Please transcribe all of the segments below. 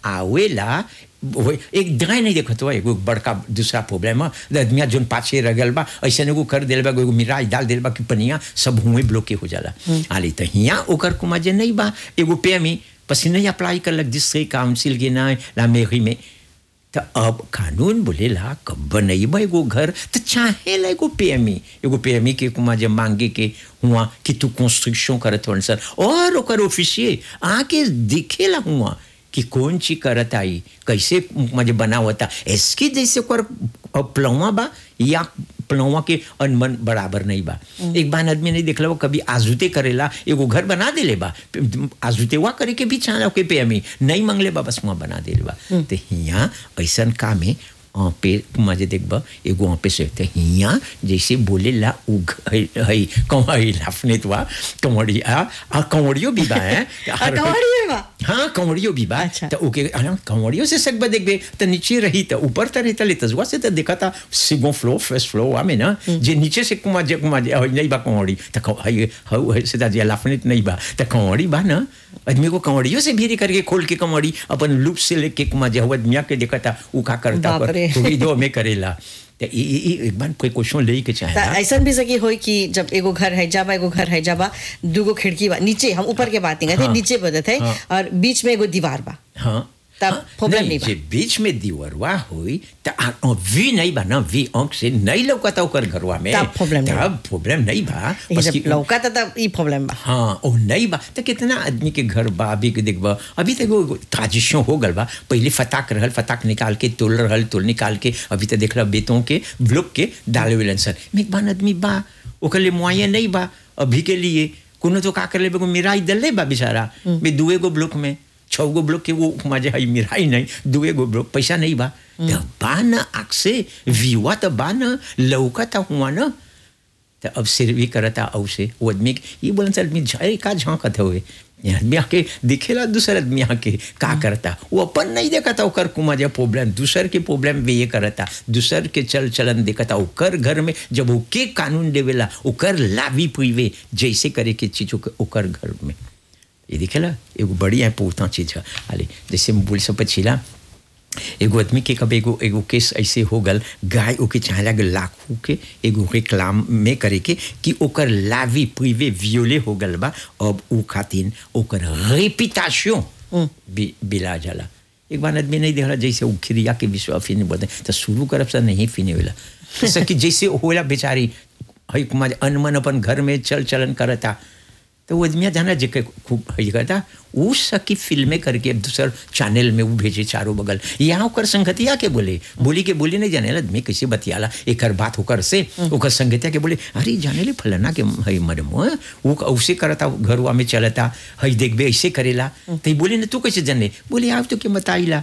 आवेला वो एक दगाई नहीं देखत हुआ एगो बड़का दूसरा प्रॉब्लम है आदमिया जोन पाछे रह गल बा ऐसे एगो कर दिल बा एगो मिराज डाल दिल बा कि पनिया सब हुए ब्लॉके हो जाला आली तो हिया ओकर कुमा जे नहीं बा एगो पे में पसी नहीं अप्लाई कर लग जिससे काउंसिल के ना ला मेरी में तो अब कानून बोलेला कब बनैबा एगो घर तो चाहेला एगो पेमी एगो पेमी के कुमा जब मांगे के हुआ कि तू कंस्ट्रक्शन करत वन सर और ओकर ऑफिसिये आके दिखेला हुआ कि कौन चीज करत आई कैसे मुझे बनावता इसकी जैसे ओकर प्लवा बा या प्लवा के अनमन बराबर नहीं बा एक बार आदमी नहीं देखला वो कभी आजुते करेला एगो घर बना देले बा आजुते वा करे के भी चाह के पे हमें नहीं मंगले बा बस वहाँ बना देले बा तो हिया ऐसा काम है वहाँ पे मजे देखबा एगो वहाँ पे से तो हिया जैसे बोले ला उ है कंवरी लाफने तो कंवरिया आ कंवरियो भी बा है कंवरियो बा हाँ कंवरियो भी बा अच्छा। तो ओके कंवरियो से सकबा देखबे तो नीचे रही तो ऊपर तो रहता लेता जुआ से तो देखा था सिगो फ्लो फर्स्ट फ्लो आमे ना जे नीचे से कुमा जे कुमा जे हई नहीं बा कंवरी तो कं- हई हऊ है से जे लाफने नहीं बा तो कंवरी बा ना आदमी को कंवरियो से भी करके खोल के कंवरी अपन लूप से लेके कुमा जे हवा दुनिया के देखा था उ का करता बाप रे। दो में करेला तो ई ई- ई एक बार कोई क्वेश्चन ले के त चाहेला ऐसा भी सकी होई कि जब एगो घर है जाबा एगो घर है जाबा दूगो खिड़की बा नीचे हम ऊपर के बात नहीं करते हाँ। नीचे बदत है हाँ। और बीच में एगो दीवार बा हाँ तब हाँ, problem नहीं नहीं बा। जे बीच में दीवरवा हुई त आ- वी नहीं बा ना वी अंक से नहीं लौकता ओकर घरवा में तब problem नहीं बा। तब प्रॉब्लम नहीं बा ये बस जब कि- लौका था तब ई प्रॉब्लम बा हाँ ओ नहीं बा तो कितना आदमी के घर बा अभी के देखबा अभी तक वो ताजिशों हो गल बा पहले फताक रहल फताक निकाल के तोल रहल तोल निकाल के अभी तक देखला बेतों के ब्लॉक के डाले वेलन सर में एक बार आदमी बा ओकर लिए मुआयन नहीं बा अभी के लिए कोनो तो का कर ले मिराई दले बा बेचारा बे दुए गो ब्लॉक में छः गो ब्लॉक के वो मजे हई मिराई नहीं दुए गो ब्लॉक पैसा नहीं बा तो बा न आँख से विवा तो बा न लौका तो हुआ न तो अब सिर भी करता औ से वो आदमी के- ये बोलन सर आदमी झाए का झांकत हुए ये आदमी आके दिखेला दूसर आदमी आके का करता वो अपन नहीं देखता ओकर कुमा जब प्रॉब्लम दूसर के प्रॉब्लम भी ये करता दूसर के चल चलन देखता ओकर घर में जब ओके कानून देवेला ओकर लाभी पुइवे जैसे करे के चीज ओकर- ओकर घर में ये दिखेला एगो बड़ी important चीज है आले जैसे हम बोल सब पछिला एगो आदमी के कब एगो एगो केस ऐसे हो गल गाय ओके चाहला के लाखों के एगो रिक्लाम में करे के कि ओकर लावी प्रिवे वियोले हो गल बा अब उ खातिन ओकर रेपिटेशन भी बिला जाला एक बार आदमी नहीं देखला जैसे उ खिरिया के विश्व फिने बोलते तो शुरू करब से नहीं फिने वेला जैसे कि जैसे होला बेचारी हई कुमार अनमन अपन घर में चल चलन करता तो वो आदमिया जाना जे के खूब हई करता उ सकी फिल्में करके दूसर चैनल में वो भेजे चारों बगल यहाँ ओकर संगतिया के बोले बोली के बोली नहीं जाने आदमी कैसे बतियाला एक बात होकर से ओकर संगतिया के बोले अरे जाने ले फलाना के हई मरम वो उसे करता घरवा में चलता हई देखबे ऐसे करेला तो बोले ना तू कैसे जाने बोले आप तो के बताइला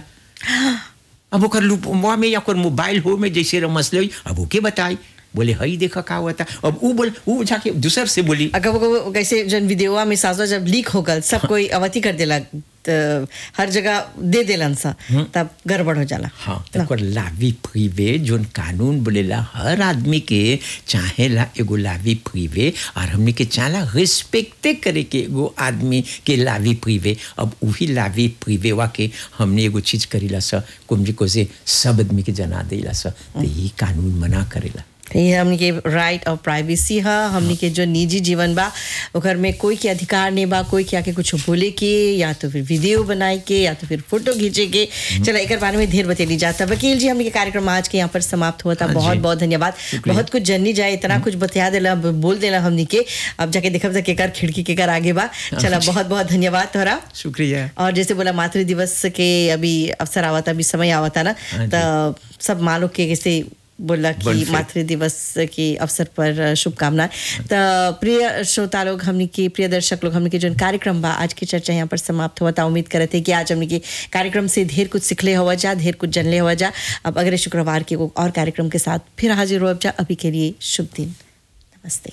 अब ओकर लुपवा में या ओकर मोबाइल हो में जैसे रमस ले अब ओके बताई बोले हई देखा का हुआ था अब वो बोल वो जाके दूसर से बोली अगर वो कैसे जन वीडियोवा में साजवा जब लीक हो गल सब कोई अवति कर देला त हर जगह दे देलन सा तब गड़बड़ हो जाला हाँ तो ओकर लावी प्रिवे जोन कानून बोलेला हर आदमी के चाहेला एगो लावी प्रिवे और हमने के चाहला रिस्पेक्टे करे के एगो आदमी के लावी प्रिवे अब वही लावी प्रिवे वा के हमने एगो चीज करीला सा कुमजी को से सब आदमी के जना देला सा तो ये कानून मना करेला तो ये हमनी के राइट और प्राइवेसी है हमनी के जो निजी जीवन बा ओकर में कोई के अधिकार नहीं बा कोई के आके कुछ बोले के या तो फिर वीडियो बनाए के या तो फिर फोटो खींचे के चलो एक बारे में ढेर बतेली जाता वकील जी हमनी के कार्यक्रम आज के यहाँ पर समाप्त हुआ था हाँ जी। बहुत बहुत धन्यवाद शुक्रिया। बहुत कुछ जननी जाए इतना कुछ बतिया देला अब बोल देला हमनी के अब जाके देखब तक केकर खिड़की केकर आगे बा चला बहुत बहुत धन्यवाद तोहरा शुक्रिया और जैसे बोला मातृ दिवस के अभी अवसर आवता अभी समय आवता ना हाँ जी। तो सब माँ लोग के कैसे बोला कि Bonne fête. मातृ दिवस के अवसर पर शुभकामनाएं तो प्रिय श्रोता लोग हमने के प्रिय दर्शक लोग हमने के जो कार्यक्रम बा आज की चर्चा यहाँ पर समाप्त हुआ था उम्मीद करते कि आज हमने के कार्यक्रम से ढेर कुछ सिखले हुआ जा ढेर कुछ जानले हुआ जा अब अगले शुक्रवार के एगो और कार्यक्रम के साथ फिर हाजिर हो जा अभी के लिए शुभ दिन नमस्ते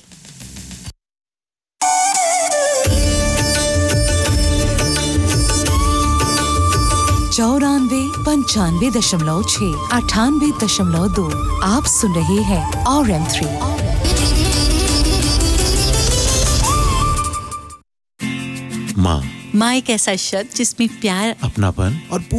चौरानवे पंचानवे दशमलव छः अठानवे दशमलव दो आप सुन रहे हैं और एम थ्री माँ माँ एक ऐसा शब्द जिसमें प्यार अपनापन और पूरी